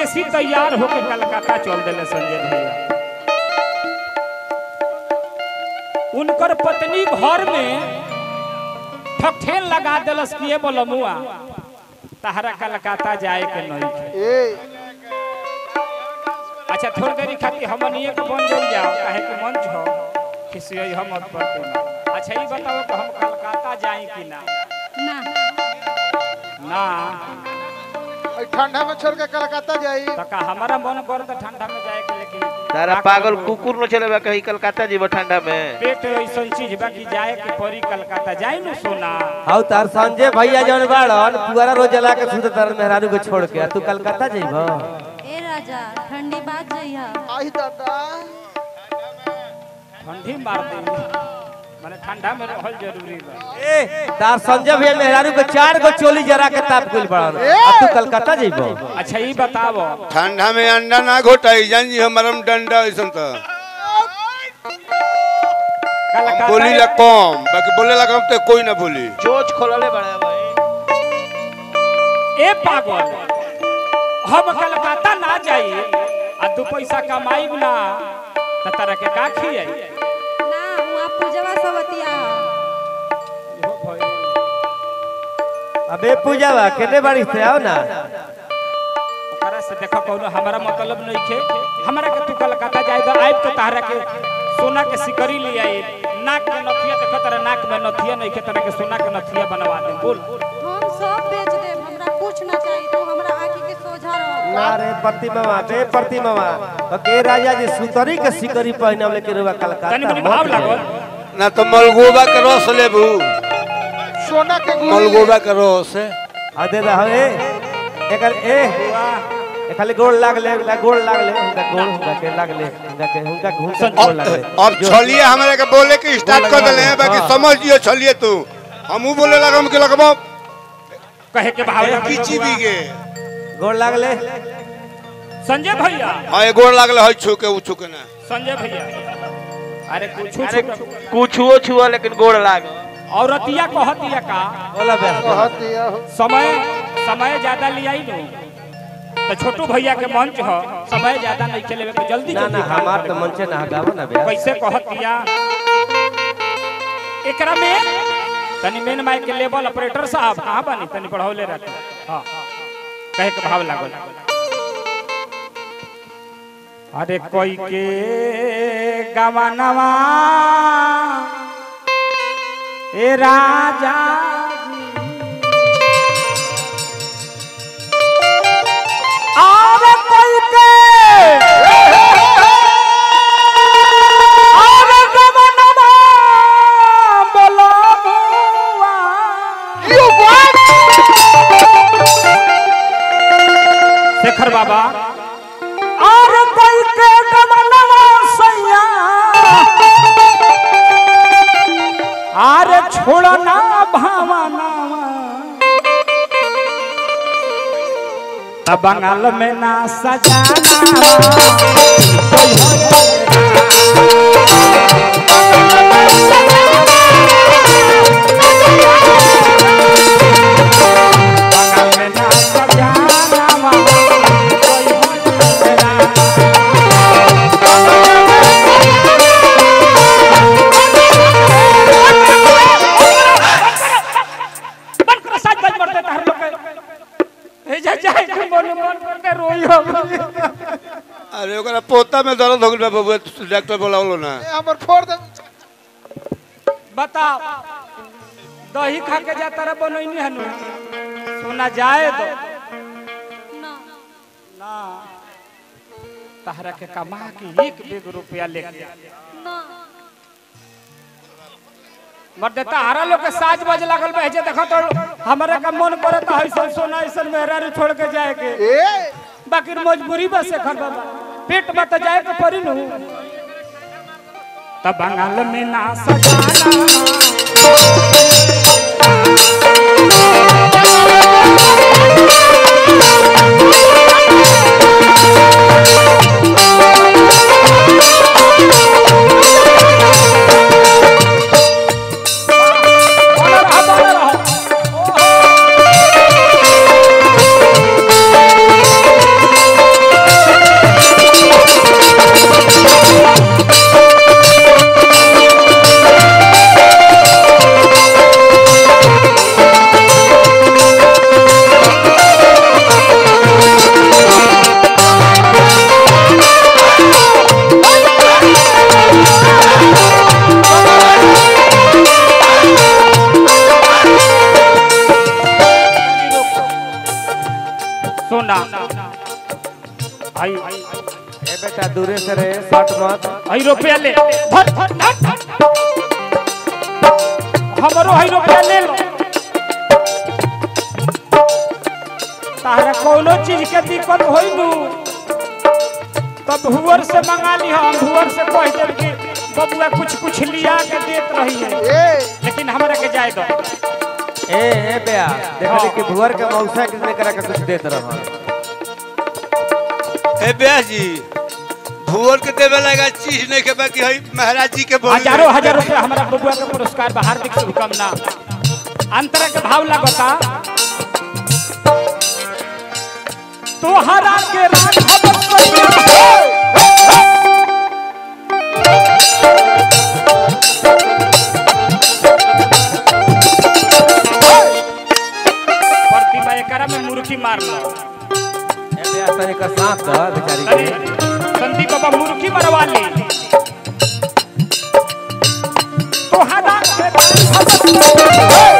परदेसी तैयार होके कलकत्ता चल दिले संजय भैया उनकर पत्नी घर में ठकठेन लगा दिलस किए बोलमुआ तहरा कलकत्ता जाए के नहीं थे। ए अच्छा थोड़ी देरी खातिर हमनिए के बन जाई जाओ काहे कि मंच हो किसी हम मत पड़ते ना अच्छा ये बताओ कि हम कलकत्ता जाए कि ना ना ना ई ठंडा में छोड़ के कलकत्ता जाई तो का हमारा मन कर तो ठंडा में जाए के लेकिन तारा का पागल करबो? कुकुर न चले बा कहीं कलकत्ता जीव ठंडा में पेट ऐसा चीज बा कि जाए के परी कलकत्ता जाए न सोना हाउ तार संजय भैया जौन बाड़न पुआरा रोज जला के सुते तार मेहरारू के छोड़ के आ तू कलकत्ता जइबो ए राजा ठंडी बात जइहा आई दादा ठंडी मार दे माने ठंडा में रहल जरूरी बा ए तार संजय भैया मेहरारू के चार गो चोली जरा के ताप गइल बाड़न आ तू कलकत्ता जइबो अच्छा ये बताओ ठंडा में अंडा ना घोटाई जान जी हमारा डंडा ऐसा तो हम बोली ला कलकत्ता कम बाकी बोले ला कम तो कोई ना बोली चोच खोलले बड़ा भाई ए पागल हम कलकत्ता ना जाई आ दू पैसा कमाई ना त तरह के का खियाई ना वहाँ पूजवा सवतिया अबे पूजावा केने बाड़ी से आओ ना ओकरा से देखो कोनो हमारा मतलब नहीं खे हमरा के तू कलकत्ता जाए तो आइब तो तारा के सोना के सिकरी ले आई नाक में नथिया देखो तेरा नाक में नथिया नहीं के तरह के सोना के नथिया बनवा दे बोल हम सब बेच देब हमरा कुछ ना चाहिए तू हमरा आँखी के सोझा रह ना रे प्रतिमा बे प्रतिमा के राजा जी सुतरी के सिकरी पहनब लेके रुआ कलकत्ता तनी मनी मत भाव जाइबो। लागल ना तो मलगोबा के रस लेबू सोना के गुली मलगोबा के रस आ दे रहा ए एकर ए ए खाली गोड़ लाग ले ला गोड़ लाग ले उनका गोड़ उनका के लाग ले उनका के उनका उनका गोड़ लाग ले अब छलिए हमारे के बोले के स्टार्ट कर दिले हैं बाकी हाँ। समझ लियो छलिए तू हमू बोले लगा हम के लगबो कहे के भाव लागल किची भी के गोड़ लाग ले संजय भैया हां एगो लागले है छू के उ छू के ना संजय भैया अरे कुछ अरे कुछुओ छुआ लेकिन गोड़ लाग औरतिया कहतिया का बोला बे कहत दिया हो। समय समय ज्यादा लियाई नु तो छोटू भैया के मंच हो समय ज्यादा नहीं चले के जल्दी ना जल्दी ना काम हमार करे। तो मन से ना गावो ना बे कैसे कहतिया एकरा में तनी मेन माइक के लेवल ऑपरेटर साहब कहाँ बानी तनी बढ़ौले रख हाँ कहे के भाव लागल अरे कोई के गवानवा ए राजा जी। अरे कोई के अरे गवानवा बोलबुआ। शेखर बाबा और कोई के गमनवा सैया आर छोड़ना भावनावा तब बंगाल में ना सजाना कोई हो बंगाल में ना सजाना कोई हो बन कर साथ बज मरते तार लोग के। ए जा जाए के मन मन करके रोई हो अरे ओकरा पोता में दर्द हो गइल बा बबुआ डॉक्टर बोलावलो ना ए, हमर फोड़ दे बताओ दही खा के जा तारा बनैनी हनु सोना जाए दो ना ना तहरा के कमा के एक बेग रुपया लेके आ। ना मर्दे तहरा लोग के साज बज लागल बा जे देखो तो हमरे का मन करे तो ऐसन सोना ऐसन मेहरा छोड़ के जाए के ए बाकी मजबूरी बस से खर बाबा पेट में तो जाए के पड़ी नु तब बंगाल में ना सजाना बोला रहा, बोला रहा। आई ए बेटा दूरे से रे शॉट मत आई रुपया ले धर धर धर हमरो आई रुपया ले लो तारा कोनो चीज के दिक्कत होई नु तब हुअर से मंगा ली हम हुअर से कह दे कि बबुआ कुछ कुछ लिया के देत रही है ए लेकिन हमरा के जाए दो ए ए बेया देखली कि भुअर के मौसा किसने करा के कुछ देत रहा ए ब्याह जी भूवर के देवे लगा चीज नहीं के बाकी हई महाराज जी के बोल हजारों हजार रुपया हमारा बबुआ के पुरस्कार बा हार्दिक शुभकामना अंतर के भाव लगता तोहरा के राघव सैया प्रतिभा एकरा में मुर्खी मारला ए बेया तनी का साथ द बेचारी अरे के संदीप बाबा मुर्खी मरवा ले तोहरा के राघव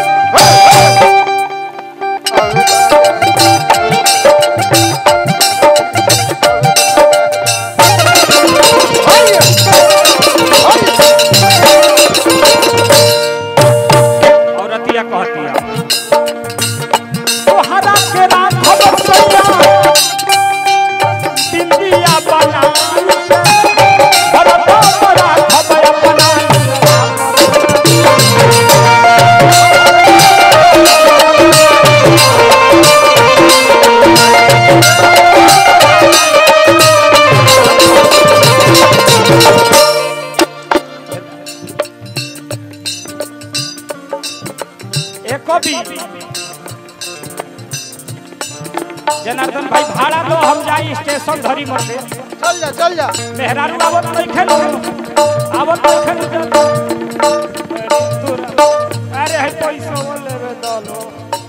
औरतिया कहतिया तोहरा के राघव सैया बिंदिया बना भरता बड़ा खबर अपना एक कवि जनार्दन भाई भाड़ा दो हम जाई स्टेशन धरी मरते चल जा चल जा मेहरारू आवत नहीं खेलो आवत नहीं खेलो अरे है पैसा वो लेवे दलो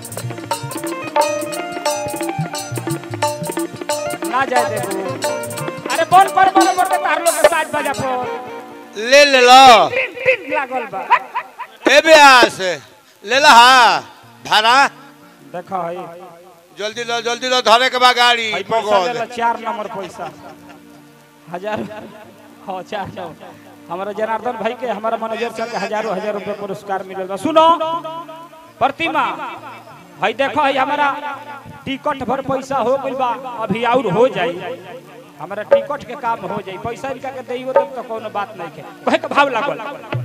ना जाए देखो अरे बोल पर बोल पर तार लोग के साथ बजा पर ले ले लो टिन टिन लागल बा ए ब्यास ले ला हा भाड़ा देखो है जल्दी लो जल्दी लो धरे के बा गाड़ी है पैसा ले लो पकड़ चार नंबर पैसा हजार हाँ चार नंबर हमारा जनार्दन भाई के हमारा मैनेजर साहब के हजारों हजार रुपए पुरस्कार मिलल बा सुनो प्रतिमा भाई देखो है हमारा टिकट भर पैसा हो गइल बा अभी और हो जाई हमारा टिकट के काम हो जाई पैसा इनका के देइयो तब तो कोनो बात नहीं के कहे के भाव लागल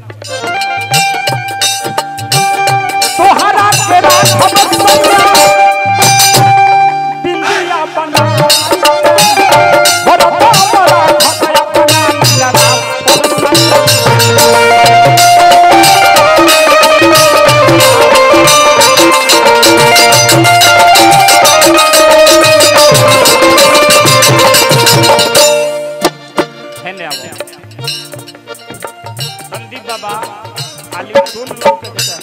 तोहरा के राघव सैया बिंदिया बना भरता बड़ा खपया बना लगा हेने आओ संदीप बाबा खाली सुन लोग के बेटा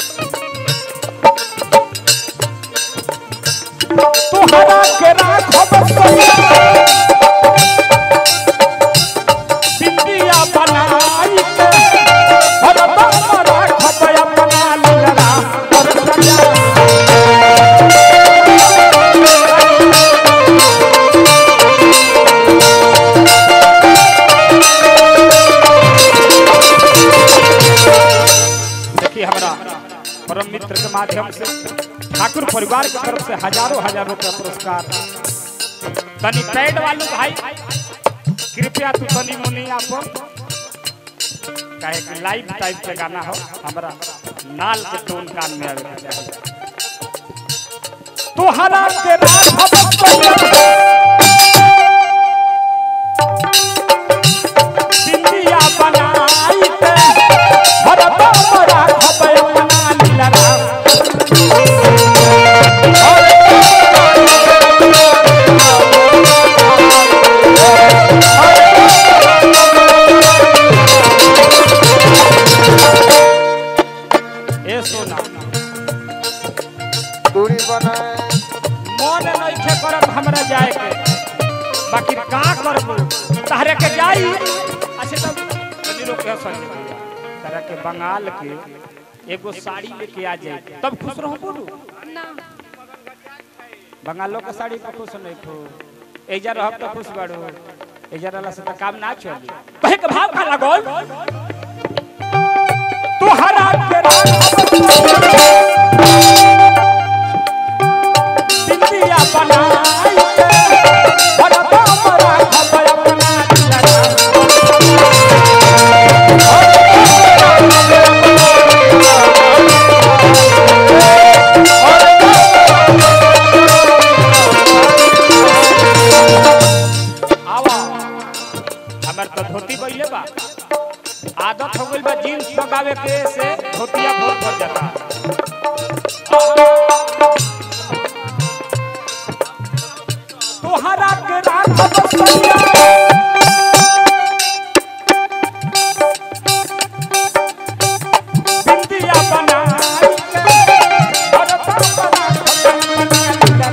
तोहरा के राघव सैया बिंदिया बनाई के भरता बड़ा खपया बना लगा और सजा देखिए हमारा परम मित्र के माध्यम से ठाकुर परिवार की तरफ से हजारों हजार रुपया पुरस्कार तनी पैड वालू भाई कृपया तू तनी मुनी आपो काहे कि लाइव टाइप के गाना हो हमारा नाल के टोन कान में आवे के चाही तोहरा के राघव सैया बिंदिया बनाई के भरता बड़ा खपया बना लगा ए सोना दूरी बनाए मन नइखे करत हमरा जाए के बाकी का करबू तहरे के जाई अच्छा तब तनी लोग के हंसन तरह के बंगाल के एगो साड़ी लेके आ जाए तब खुश रहो बोलू ना बंगालों के साड़ी पर खुश नहीं खो एजा रहब तो खुश बाड़ू एजा रहला से तो काम ना चली कहे के भाव का लागल तोहरा के बिंदिया बनाई के भरता मरा खबर अपना दिलरा आवा हमर तो धोती बइले बा आदत हो गइल बा जीन्स लगावे के से धोतिया भोर पर जाता तोहरा के रात बसैया बिंदिया बनाई के भरता बना खतम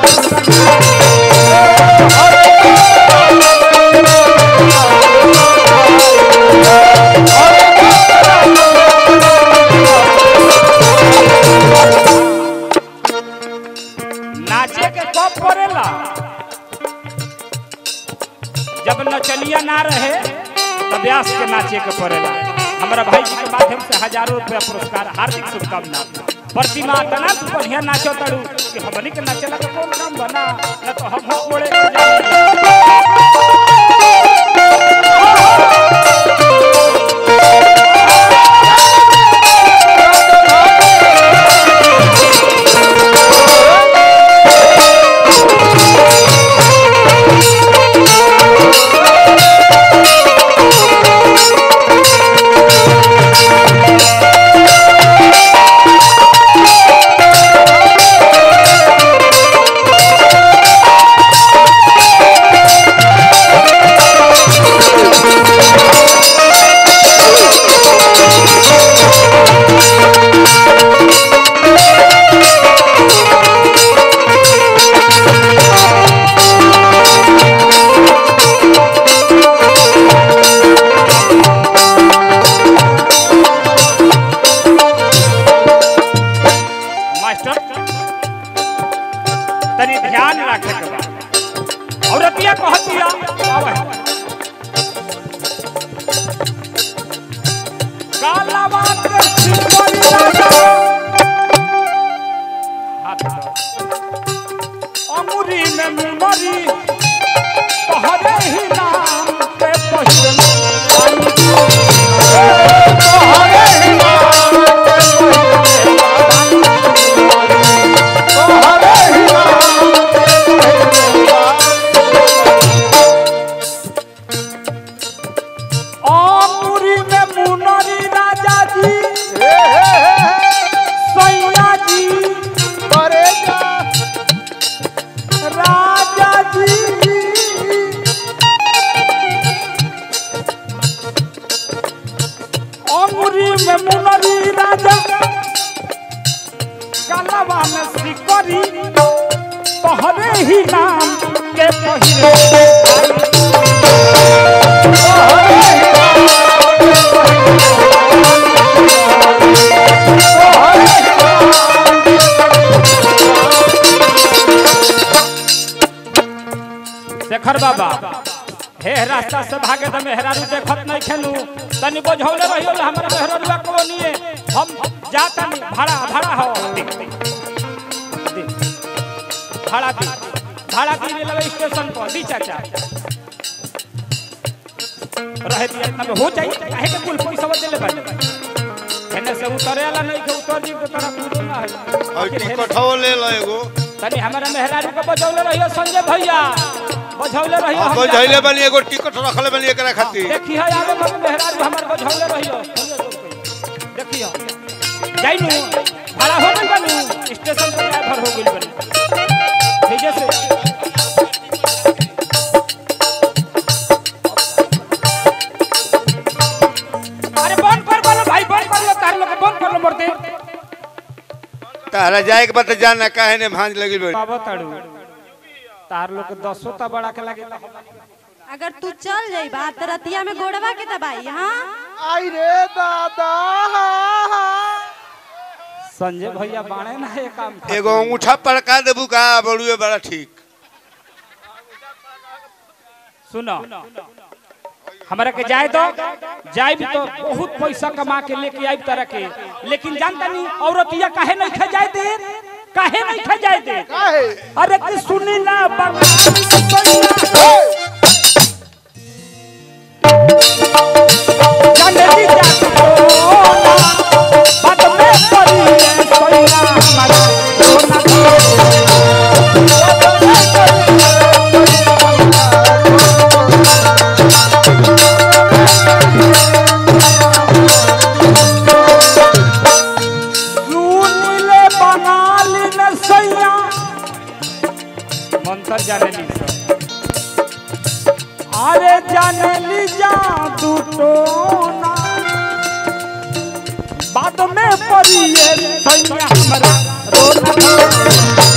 नाचे के कब पड़ेला जब नचनिया ना रहे तब व्यास के नाचे के पड़ेला हमारा भाई जी के माध्यम से हजारों रुपया पुरस्कार हार्दिक शुभकामना प्रतिमा तना तू बढ़िया नाचो तड़ू कि हमनी के नाचेला के कौन काम बना न तो हम हो कोड़े के जाए मास्टर तनी ध्यान रखे के बा औरतिया कहतिया आवे कालावा के सिमरी राजा हाथ दो अंगुरी में मुनरी तोहरे ही नाम के पहिरन तोहरे ही नाम के अंगुरी में मुनरी राजा जी सैया जी राजा जी अंगुरी में मुनरी राजा गलवा में सिकरी तोहरे ही नाम के पहिरे शेखर बाबा हे रास्ता से भागे तो मेहरारू देखत नहीं खेलू तनी बोझौले रहियो ले हमरा मेहरारूआ को निए हम जाता नहीं भाड़ा भाड़ा हो दे, दे, दे। भाड़ा दी भाड़ा दी रेलवे स्टेशन पर दी चाचा रहे दिया इतना में हो जाई काहे के कुल पैसा देले बाटे एने से उतरे वाला नहीं के उतर जी के तरह कूदो ना है और टिकट हो ले लो एगो तनी हमारा मेहरारू के बजौले रहियो संजय भैया बजौले रहियो अब हम बजैले जाता- बनी एगो टिकट रखले बनी एकरा खातिर देखी है आगे मत मेहरारू हमर बझौले रहियो देखियो जाइनु भाड़ा हो गइल बानू स्टेशन पर ड्राइवर हो गइल बानी ठीक है से अरे बंद कर बोलो भाई बंद कर लो तार लोग के बंद कर लो मरते तारा जाए के बाद जाना काहे ने भांज लगी बड़ी बाबा ताड़ू तार लोग के दसो ता बड़ा के लागे अगर तू चल जाइबा त रतिया में गोड़वा के दबाई हाँ आई रे दादा संजय भैया बाणे ना ये काम खातिर। एगो अंगूठा पड़का देबू का बड़ुए बड़ा ठीक सुनो हमरा के जाए दो जाए भी तो बहुत पैसा कमा के लेके आई तरह के लेकिन जानता नहीं औरतिया काहे नहीं खा जाए दे काहे नहीं खा जाए दे काहे अरे कि सुनी ना बंगाली सैया जानली जात कोना बात में पड़ी है सैया हमारा कोना सुनिले बंगाली में सैया मंत्र जानली अरे जानली जादू टोना बाद में पड़िए सैया हमरा रोना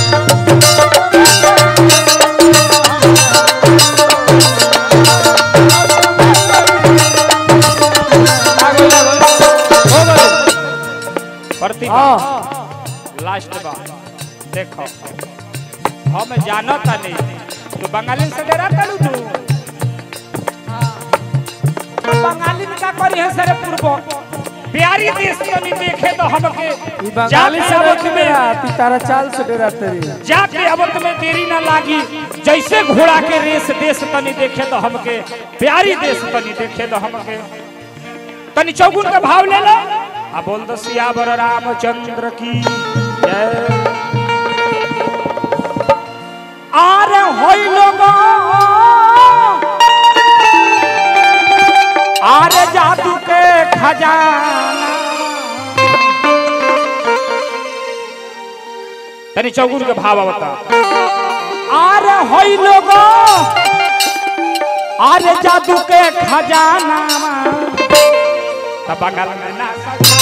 प्रतिभा लास्ट बार देखो हम जानता नहीं तू बंगाली से डरा तू तू बंगाली में का करी है सरे पूर्व प्यारी देश के नहीं देखे तो हमके बंगाली से जाके रोक आवत मेरा तारा चाल से डरा तेरी जाके आवत में देरी ना लागी जैसे घोड़ा के रेस देश तनी देखे तो हमके प्यारी देश तनी देखे तो हमके तनी चौगुन का भाव ले लो आ बोल दो सियावर रामचंद्र की जय आरे होई लोगो आरे जादू के खजाना तनी चौगुन के भाव बता आरे होई लोगो आरे जादू के खजाना त बगल में ना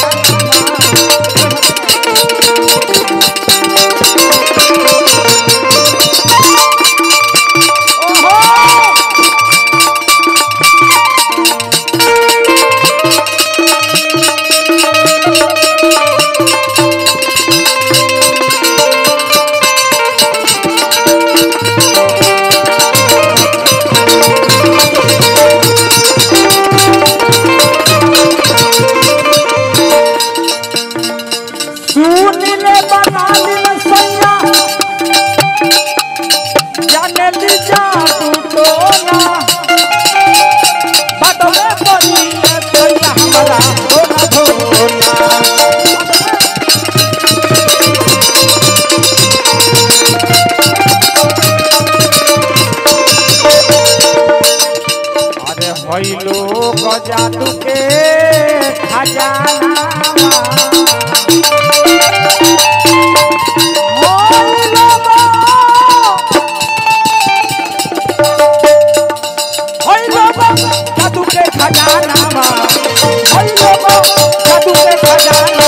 सुन ले बंगाली में सैया जाने ली जादू टोना बदले पड़ी है सैया हमारा धोना धोना अरे होई लोग जादू के खजाना होई लोगो होई लोगो जादू के खजाना होई लोगो जादू के खजाना